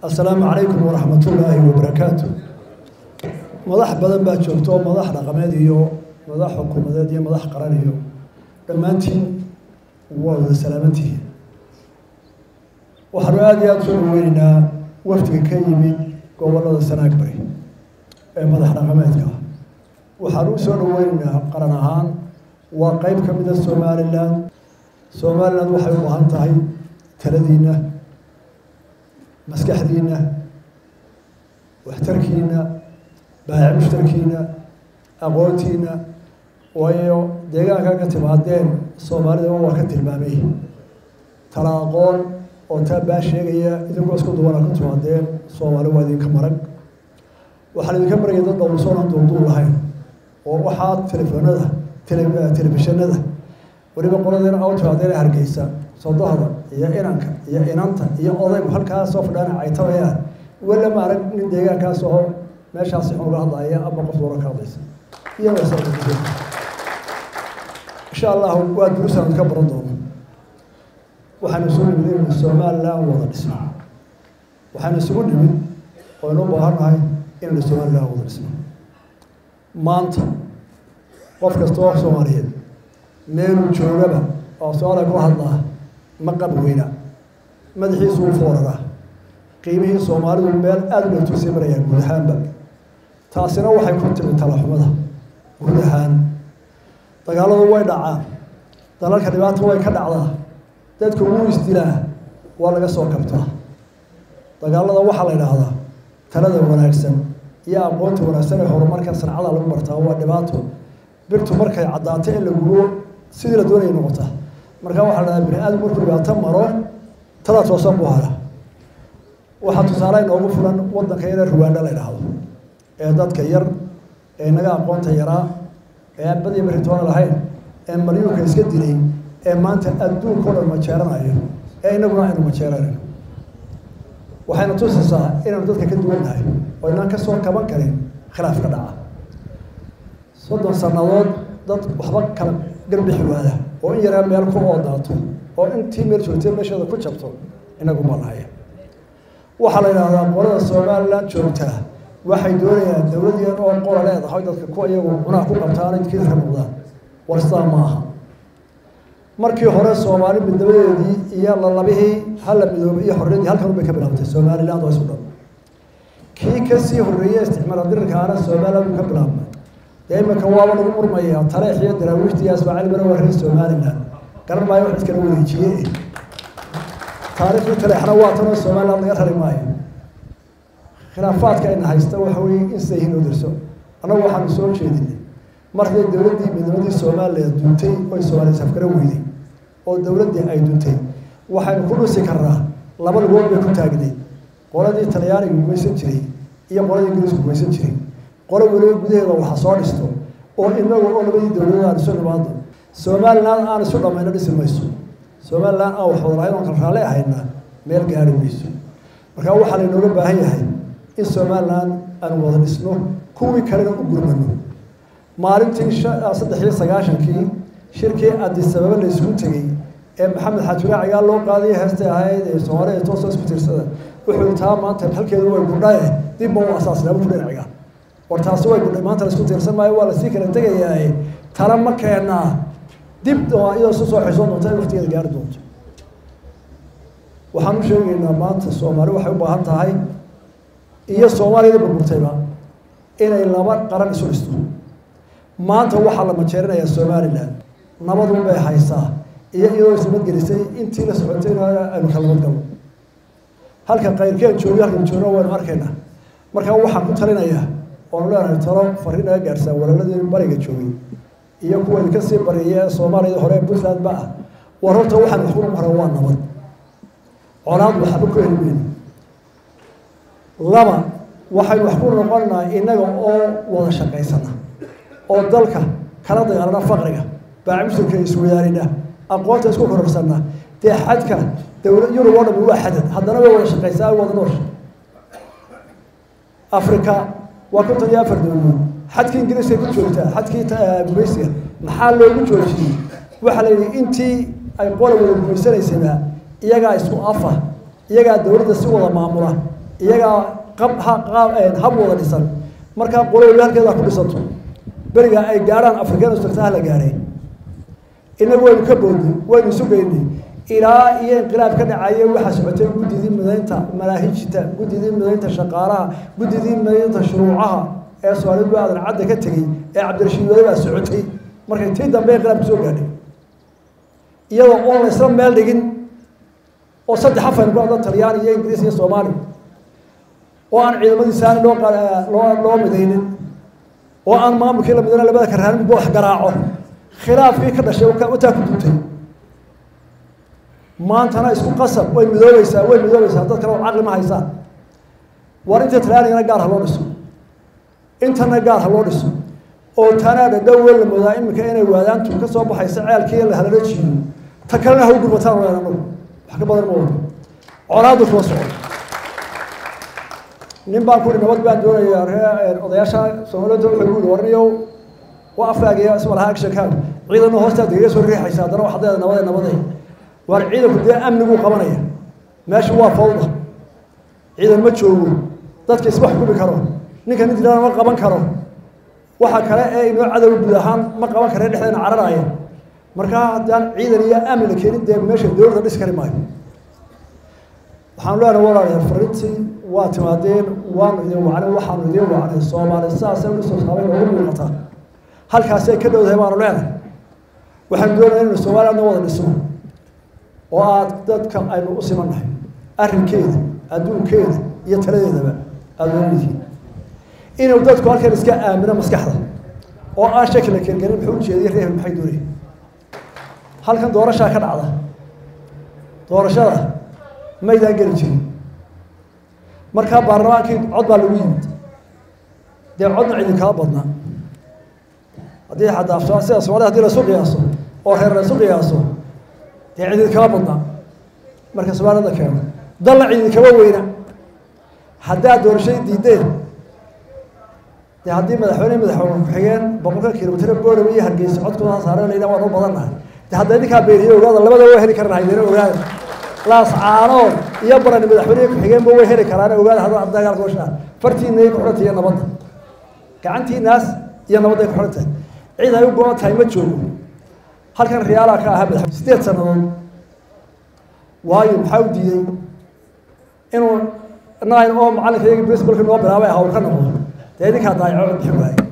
assalaamu calaykum waraxmatullaahi wabarakaatu madax badan baa joogto madax dhaqameed iyo madax xukuumadeed iyo madax qaran iyo dhammaantiin waa wada salaamantihiin waxaanu aada iyo aada soo dhaweyneynaa wafdiga ka yimid gobollada sanaag bari ee madax dhaqameedka ah waxaanu u soo dhaweyneynaa qaran ahaan waa qeyb ka mida somalilan somalilan waxay u baahan tahay taladiinna maskaxdiinna waxtarkiinna baayac mushtarkiinna aqoontiinna waayo deegaanka ka timaadeen soomaalida waa ka tilmaamay tala aqoon oo taa baa sheegaya idinkoo isku duwana ka timaadeen soomaali waa idinka marag waxaan idinka maraya dad dhowrsoonaan duulduul lahayn oo waxaa telefoonada telefishinada weliba qoladeena au timaadeen hargeysa sodohda iyo inanka iyo inanta iyo odaygu halkaa soo fadhaana caytabayaan wala ma arag nin deegaankaas oo meeshaasi xun uga hadlaya ama qof doora ka hadlaysa iyadoo insha allahu waa duruusaan ka baran doono waxaanu isugu nimid inaynu somalilan wada dhisno waxaanu isugu nimid oynu u baahannahay inaynu somalilan wada dhisno maanta qof kasta oo soomaaliyeed meeluu joogaba oo soomaaliya ku hadlaa ma qab weyna madaxiisu u fooraraa qiimihii soomaalidu meel aada u dhowtusay marayaan guud ahaanba taasina waxay ku timi talaxumada guud ahaan dagaaladu way dhacaan dalalka dhibaata way ka dhacdaa dadku wuu isdilaa waa laga soo kabtaa dagaalada waxaa la idhaahdaa talada wanaagsan iyo aqoonta wanaagsan ee horumarka sancada lagu bartaa waa dhibaato birtu markay caddaato in la gubo sidii la doonaya noqota markaa waxaa la dhahaa bini aadam markuu dhibaato maro tadaa toosan buu hara waxaa tusaale inoogu fulan waddanka yare ruwaandha la idhaahdo ee dadka yar ee naga aqoonta yaraa ee aan badiya baritoona lahayn ee malyuunka iska dilay ee maanta adduunka o dhan majeeranayo ee inaguna aynu majeeranayno waxayna tusaysaa inaynu dadka ka duwannahay oo inaan ka soo kaban karin khilaaf ka dhaca soddon sannadood dad waxba kala garbixi waada oo in yaraa meel ku oodaato oo intii meel joogtay meesheeda ku jabto inagu ma lahaya waxaa la yidhaahdaa qolada somalilan joogtaa waxay doonayaan dowladeen oo qola leedahay dadka ku iyagu cunaha ku qabtaan idkiisa ka noqdaan war sidaa ma aha markii hore soomaali midnabadeedii iyo lalabihii hala midoobay iyo xorriyadii halkan bay ka bilaabtay somaliland oo isu dhan kii kasii horreeyey isticmaala dirirkaana somaliland buu ka bilaabmay dee iminka waaba lagu murmayaa taleex iyo daraawiishtii asmaacil bana waa reer somaliland garan maayo wax iskala wareejiye taariikhdii taleexna waa tanoo somaliland laga rari maayo khilaafaadka ayna haysta waxa weeye in sida yihiin oo dirso annagu waxaanu soo jeedinay markay dowladdii midnimadii soomaaliya duntay oy soomaaliya safgaro weyday oo dowladdii ay duntay waxaynu ku dhusi karnaa laba lugood bay ku taagnay qoladii talyaaniga gumaysan jiray iyo qoladii ingiriisku gumaysan jiray qolo weliba gudaheeda waxa soo dhisto oo inagu oo labadii dowladood aan isu nimaado somaliland aan isu dhammayno dhisi mayso somaliland aan wax wada lahayn oon kala raalli ahayna meel gaari mayso markaa waxaa laynooga baahan yahay in somaliland aan wada dhisno kuwii kalena u gurmano maalintii saddex iyo sagaashankii shirkii adisababa la isugu tegey ee maxamed xaajiraacigaa loo qaadaya heestay ahayd ee soomaaliya toosa isku tiirsada wuxuu taa maanta halkeedu way gudhae dib ma u asaasnaa buu dhinaciga war taasi way gudhay maanta laisku tiirsan maayo waa lasii kala tegayaaye tala ma keenaa dib iyadoo isu soo xishoon doonta in waqtigeeda gaari doonto waxaan u sheegaynaa maanta soomaali waxay u baahan tahay iyo soomaaliyada burburtayba inay laba qaran isu dhisto maanta waxaa la majeerinayaa somalilan nabadun bay haysaa iyo iyadoo isnabadgelisay intii la socotayna aynu kala nabadgalno halka qayrkeen joogo halkan joogno waynu arkaynaa markaa waxaan ku talinayaa oonu leenahay talo fariin naga gaadhsaa walaaladii bariga joogay iyo kuwa idinka sii bariyay ee soomaaliyada hore ee puntland ba ah war horta waxaan wax ku hore waa nabad colaad waxba ku heli mayno laba waxaynu wax ku noqonnaa innaga oo wada shaqaysana oo dalka kala dagaalana faqriga baacmusulka iswadaarina aqoonta isku kororsanna dee xadka dowla yurub oo dhami waa xadad haddana way wada shaqaysaa wada noosha africa waa konton iyo afar dowladood xadkii ingiriiska ku joogtaa xadkii gumaysiga maxaa loogu joojiyey waxaa la yidhi intii ay qola wada gumaysanaysayba iyagaa isku afa iyagaa dowladda si wada maamula iyagaa qab hab wada dhisan markaa qolowli halkeeda ku dhisanto beriga ay gaadhaan afrikeen istagtaha la gaadhay inagu waynu ka boodnay waynu isu geynay ilaa iyo inqilaab ka dhacaya waxaa socotay guddidii midaynta manaahijta guddidii midaynta shaqaalaha guddidii midaynta shuruucaha ee soomaalid aadan cadda ka tegey ee cabdirashiid wade baa socotay markay tii dambe inqilaabka soo gaadhay iyadoo oon la isla meel dhigin oo saddex afar ku hadla talyaani iyo ingiriis iyo soomaali oo aan ciidamadii saani loo loo loo midaynin oo aan maamulkii la midana labada karaan midba wax garaaco khilaafkii ka dhashay wataa ku duntay maantana isku qasab way midoobaysaa way midoobaysaa dad kale oo caqli ma haysaan war inta talyaanigana gaar ha loo dhiso intana gaar ha loo dhiso oo tanaa dhadhow wel la moodaa iminka inay waadaantu ka soo baxaysa ceelkii la halala jiiyo ta kalena ha u gurbataan wayaan anagu wax ka badan ma wado colaadu kuma socon nin baan kuri nabad baan doonayaa ree odayaasha soomaaliyada wuxuu igu yidhi warniyow waa afkaagiya isma laha agshankaaga ciidanna hoostaad igaga soo riixaysa haddana waxaad leedahay nabade nabade waar ciidanku dee amniguu qabanaya meesha waa fawda ciidan ma joogo dadka isma xukumi karo ninka nin dilana ma qaban karo waxa kale ee inoo cadow guud ahaan ma qaban kare dhexdeena cararaya markaa haddaan ciidan iyo amni la keenin dee meesha dowladda dhisi kari maayo waxaan leenahay walaalayaal fariintii waa timaadeen waanu idin wacnay waxaanu idin wacnay soomaali saasay u soo saabay noogu muuqataa halkaasay ka dhowdahay baanu leenahay waxaanu doonaya inaynu soomaaliyadna wada dhisno oo aad dadka aynu u simannahay arrinkeeda adduunkeeda iyo taladeedaba aada uga midyihiin inuu dadku halkan iska aamino maskaxda oo aan shaki la kelgelin muxuu ujeediyay reehel maxay doonayay halkan doorashaa ka dhacda doorashada maydaan geli jirin markaa baarlamaankii cod baa lagu yimid dee codna cidin kala badnaa haddii xataa sida soomaalida hadii lasu qiyaaso oo reer laysu qiyaaso dee cidin kala badnaa marka soomaalida keeno dalna cidin kama weyna haddaad doorashadii diideen dee haddii madaxweyne madaxweyne ku-xigeen boqolka kilomitr boorame iyo hargeysa codkooda saare layidhaha waan u badannahay dee hadda idinkaa beeriye ogaada labada waa heli karaan haydina ogaada laas caanood iyo barani madaxweyne ku-xigeenba way heli karaan ogaada hadda dagaalka washaa fartiina ay ku xidhantahay iyo nabadda gacantiinaas iyo nabadda ay ku xidhan tahay cid ay u go-an tahay ma joogo halkan riyaalaha ka ahaa madax sideed sannadood waayo maxaa u diiday inuu nine oo macallinka iyagii basbalka noo bilaabay hawl ka noqdo dee idinkaa daayaco cod bixin waaye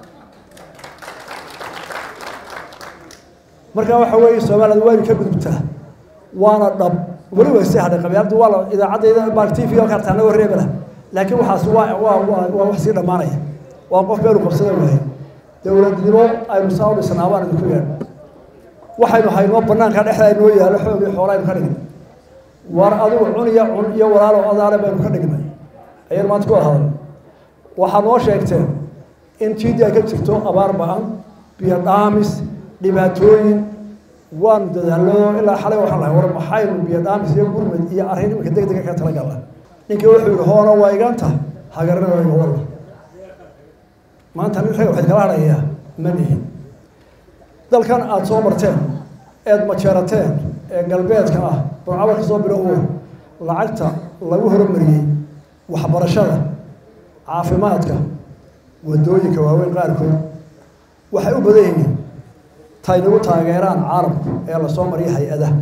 marka waxa weeye soomaaliyad waynu ka gudubtaa waana dhab weli wayse hadhay qabyaaladu waa la idaacaddayda baa t v karta anagoo reebela laakiin waxaas waa waa waa waa wax sii dhammaanaya waa qof meelu qabsada waaye dowladnimo aynu saa u dhisnaa baan idinku yeedho waxaynu haynoo banaanka dhexda inoo yaalo xoog iyo xoola aynu ka dhignay war adigu cun iyo cun iyo walaalo adaale baynu ka dhignay ayaynu maanta ku wada hadal waxaa noo sheegteen in tiidi ay ka jirto abaar ba-an biyo dhaamis dhibaatooyin waanu dadaallo ilaa xalay waxaan lahay war maxaynu biyo dhaamis iyo gurmad iyo arrin iminka deg dega ka talagala ninkii wuxuu yihi hoona waa iganta hagarana waa iga walla maanta nin rag waxayd kala hadhayaa ma nihin dalkan aada soo marteen eed majeerateen ee galbeedka ah burcaba ka soo bilowo lacagta lagu horumariyey waxbarashada caafimaadka wadooyinka waaweyn qaarkood waxay u badan yihiin taynagu taageeraan caalamku ee lasoo mariya hay-adaha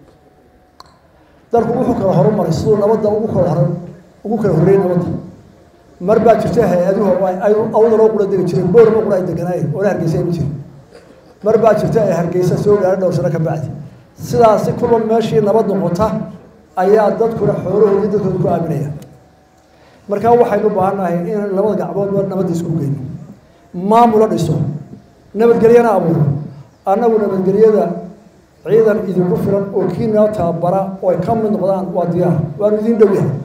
dalku wuxuu kala horumaray siduu nabadda ugu kala hor ugu kala horreeyey nabadda mar baa jirta hay-aduhu ay awdaloo qura degi jireen boorama qura ay deganaayeen oona hargeysa ma jirin mar baa jirta ay hargeysa soo gaara dhowr sano ka bacdi sidaasi kulba meeshii nabad noqota ayaa dadkuna xoolahoodii dadkooda ku aaminaya markaa waxaynu baahannahay in labada gacmoodba nabadda isku geyno maamulo dhiso nabadgelyana abuuro annagu nabadgelyada ciidan idinku filan oo kiinaa tababara oo ay ka mid noqdaan waa diyaar waanu idin dhow yahay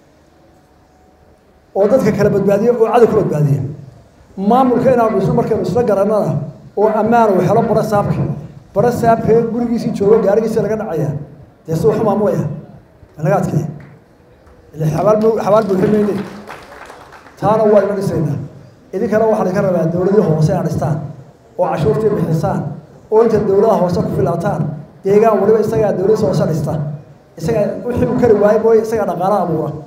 oo dadka kala badbaadiya oo cadow ka badbaadiya maamulka inaanu dhisno markaynu isla garanana oo ammaan uu helo bara saabka bara saabka gurigiisii joogo gaarigiisa laga dhacaya dee si waxu maamulaya laga adkaya ile xabaal xabaal buuxin mayne taana waa ina dhisaynaa idinkana waxaa laga rabaa dowladii hoose a dhistaan oo cashuurtii bixisaan oo inta dowladaha hoose ku filaataan deegaan waliba isagaa dowladiisa hoose dhista isagaa wixii uu kari waayo mooye isagaa dhaqaala abuura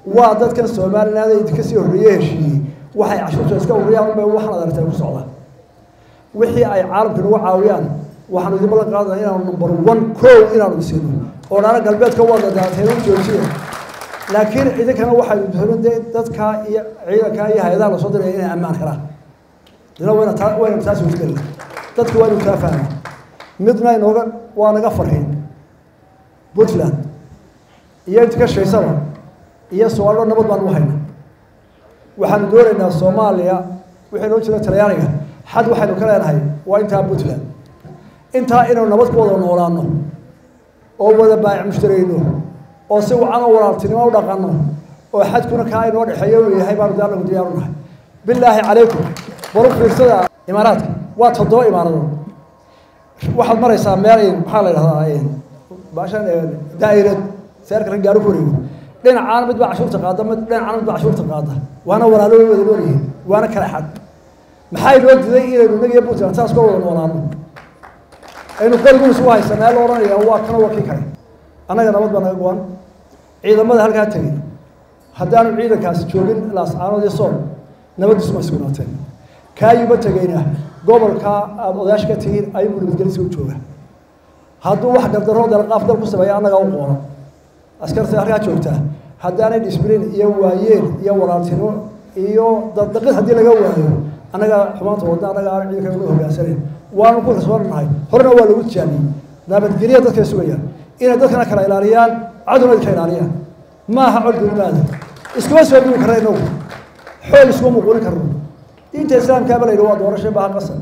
waa dadkan somaliland idinka sii horreeye heshiiyey waxay cashuurta iska ururiyaan unbay waxaan ad aragtay ku socdaan wixii ay caalamka nagu caawiyaan waxaanu idin ballan qaadana inaanu number one kow inaanu isino oo dhaana galbeedka wada daatayna u joojiya laakiin idinkana waxay dooneen dee dadkaa iyo ciidankaa iyo hay-adaha lasoo diraya inay ammaan helaan dina wayna taa wayna taas wajgeli dadka waa inu kaa fahma midna inooga waa naga farxin puntland iyo inta ka shaysaba iyo soomaalida nabad baan u hayna waxaanu doonaynaa soomaaliya wixii noo jira talyaaniga xad waxaynu ka leenahay waa intaa puntland intaa inaynu nabad ku wada noolaano oo wada baayic mushtarayno oo si wacan oo walaaltinimo u dhaqanno oo xadkuna kaa inoo dhexeeyo uu yahay baanu daanagu diyaaru nahay bilaahi calaykum baru fiirsada imaaraadka waa toddoba imaaradood waxaad maraysaa meel maxaa la idhahdaa baashan daa'irad seerka rag gaaru ku wareego dhinacaan mid baa cashuurta qaada mid dhinacaan mid baa cashuurta qaada waana walaalo way wada noolyihiin waana kala xad maxaa inoo diday inaynu inagiyo puntland saas ka wada noolaano aynu qorigun isugu haysanaa la odhanaya waa kana waa kii kale annaga nabad baa naga go-an ciidamada halkaa tegey haddaanu ciidankaasi joogin laascaanood iyo sool nabaddiisu ma sugnaateen kaayuba tegeyna gobolkaa aada odaash ka tihiin ayuu nabadgelisa u jooga hadduu wax gardaroo dalqaaf dal ku sameeya annagaa u qoona askarta halkaa joogtaa haddaanay disbliin iyo waayeel iyo walaaltimo iyo daqid haddii laga waayo annagaa xumaanta wadna annaga aan ciidanka uga hogaansanayn waanu ku kalsoonnahay horena waa lagu tijaabiyey nabadgelya dadkay sugayaan inay dadkana kala ilaaliyaan cadowna idinka ilaaliyaan maaha cod dunimaada iskuma soo dhiwi karna inagu xoog iskuma muquulin karno diinta islaamkaaba la yidhi waa doorasho baha qasan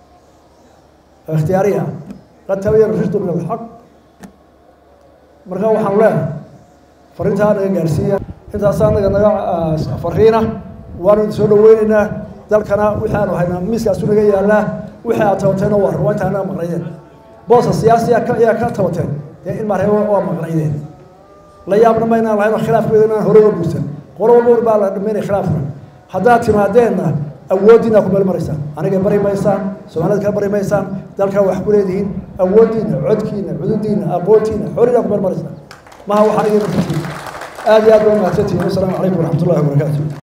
ikhtiyaariya qad tabayana rushdu min alxaq marka waxaanu leenahay fariintaa naga gaarsiiya intaasaa naga naga fariina waanu idin soo dhaweyneynaa dalkana wixii aanu haynaa miiskaasu naga yaallaa wixii aad tabateenna waa waa intaa naga maqnaydeen boosa siyaasiya ayaa ka tabateen dee in maaree waa maqnaydeen la yaabna ma inaan lahayn khilaafkeeda inaan hore uga guursan qolo walba baa la dhameynaya khilaafka haddaad timaadeenna awooddiina ku meel maraysaan aniga bari maysaan soomaalida kala bari maysaan dalkaa wax ku leedihiin awooddiina codkiina cududiina aqoontiina xorina ku meel maraysaan maha waxaan igin aad iyo aad baa mahadsantihin wasalaamu calaykum waraxmat ullahi wabarakaatu